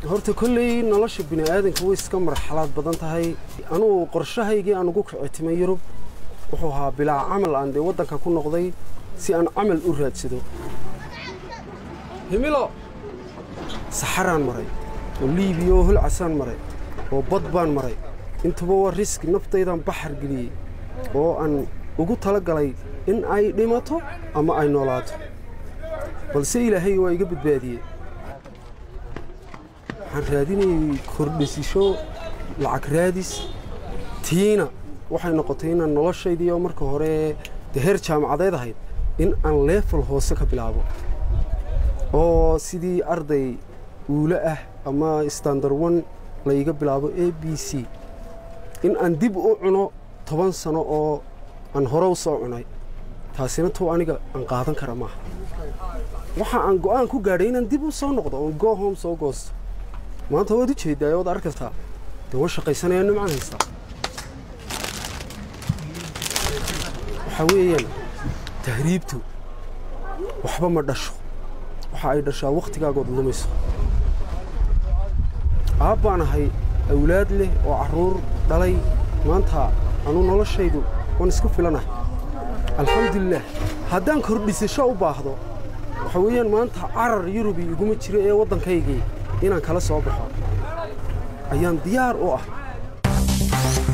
horta kolley nolosha bini'aadanka way iska marxalaad badan tahay anugu qorshahaygii aan ugu kicitimay yurub wuxuu ahaa bilaa camal aan dee waddanka ku noqday si aan camal u raadsado himilo saxaraan maray oo liibiya oo hulcasaan maray oo bad baan maray intuba waa riski naftaydaan baxar geliyey oo aan ugu tala galay in ay dhimato ama ay noolaato balse ilaahay waa iga badbaadiyey waxaan raadinayay kordhisisho lacag raadis tiina waxay noqotay inaan noloshaydii oo marka hore dee heer jaamacadeed ahayd in aan leefal hoose ka bilaabo oo sidii arday uule ah ama standar one layga bilaabo a b c in aan dib u cuno toban sano oo aan hore u soo cunay taasina tuu aniga aan qaadan kara maaha waxa aan go'aan ku gaadhay inaan dib u soo noqdo oon go home soo goosto maanta waad u jeeddaa waad arkastaa dee waan shaqaysanaya nimcan haystaa waxaa weeyaan tahriibtu waxba ma dhasho waxa ay dhashaa wakhtigaagood lumayso aab baan ahay awlaad leh oo carruur dhalay maanta anuu noloshaydu waan isku filanahay alxamdulilaah haddaan kordhisasho u baahdo waxa weeyaan maanta carar yurubi iguma jiro ee waddankaygii inaan kala soo baxo ayaan diyaar u ah